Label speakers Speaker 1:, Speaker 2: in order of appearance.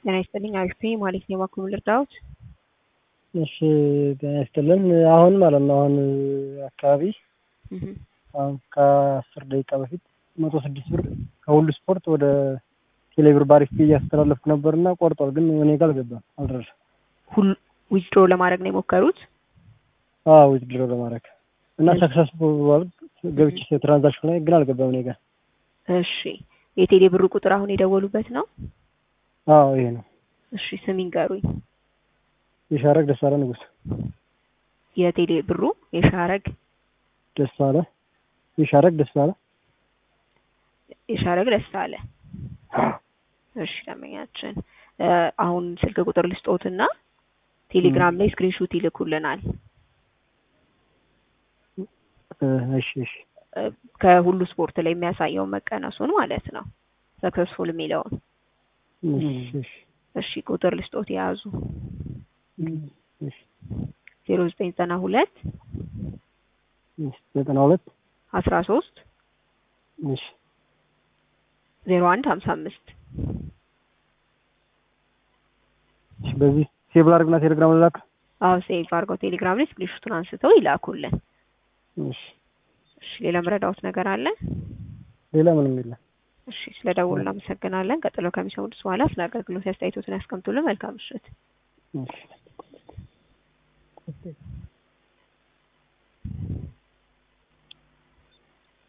Speaker 1: ጤና ይስጥልኝ አሪፍ ነኝ ማለት ነው። የባንኩ ምን ልርዳዎት?
Speaker 2: እሺ ጤና ይስጥልን። አሁን ማለት ነው አሁን አካባቢ
Speaker 1: እህ
Speaker 2: አሁን ከአስር ደቂቃ በፊት መቶ ስድስት ብር ከሁሉ ስፖርት ወደ ቴሌብር ባሪፍ እያስተላለፍኩ ነበርና ቆርጧል፣ ግን እኔ ጋር አልገባም አልደረሰም።
Speaker 1: ሁሉ ዊዝድሮ ለማድረግ ነው የሞከሩት?
Speaker 2: አዎ ዊዝድሮ ለማድረግ እና ሰክሰስፉል ገብቼ ትራንዛክሽን ላይ ግን አልገባም እኔ ጋር።
Speaker 1: እሺ የቴሌ ብሩ ቁጥር አሁን የደወሉበት ነው?
Speaker 2: አዎ ይሄ ነው።
Speaker 1: እሺ ስም ይንገሩኝ።
Speaker 2: የሻረግ ደሳለ ንጉስ
Speaker 1: የቴሌ ብሩ የሻረግ
Speaker 2: ደሳለ የሻረግ ደሳለ
Speaker 1: የሻረግ ደስ አለ። እሺ ደንበኛችን አሁን ስልክ ቁጥር ልስጦትና ቴሌግራም ላይ ስክሪንሾት ይልኩልናል።
Speaker 2: እሺ እሺ
Speaker 1: ከሁሉ ስፖርት ላይ የሚያሳየውን መቀነሱን ማለት ነው። ሰክሰስፉል የሚለውን
Speaker 2: እሺ እሺ
Speaker 1: እሺ ቁጥር ልስጦት የያዙ
Speaker 2: እሺ
Speaker 1: ዜሮ ዘጠኝ ዘጠና ሁለት
Speaker 2: ዘጠና ሁለት
Speaker 1: አስራ ሶስት
Speaker 2: እሺ
Speaker 1: ዜሮ አንድ ሀምሳ አምስት
Speaker 2: እሺ በዚህ ሴቭ ላድርግና ቴሌግራም ልላክ።
Speaker 1: አዎ ሴቭ አድርገው ቴሌግራም ላይ ስክሪንሾቱን አንስተው ይላኩልን።
Speaker 2: እሺ
Speaker 1: እሺ ሌላ መረዳዎት ነገር አለ?
Speaker 2: ሌላ ምንም የለም።
Speaker 1: እሺ ስለ ደውሉ እናመሰግናለን። ቀጥሎ ከሚሰሙት በኋላ ስለ አገልግሎት አስተያየቶትን ያስቀምጡልን። መልካም ምሽት።
Speaker 2: እሺ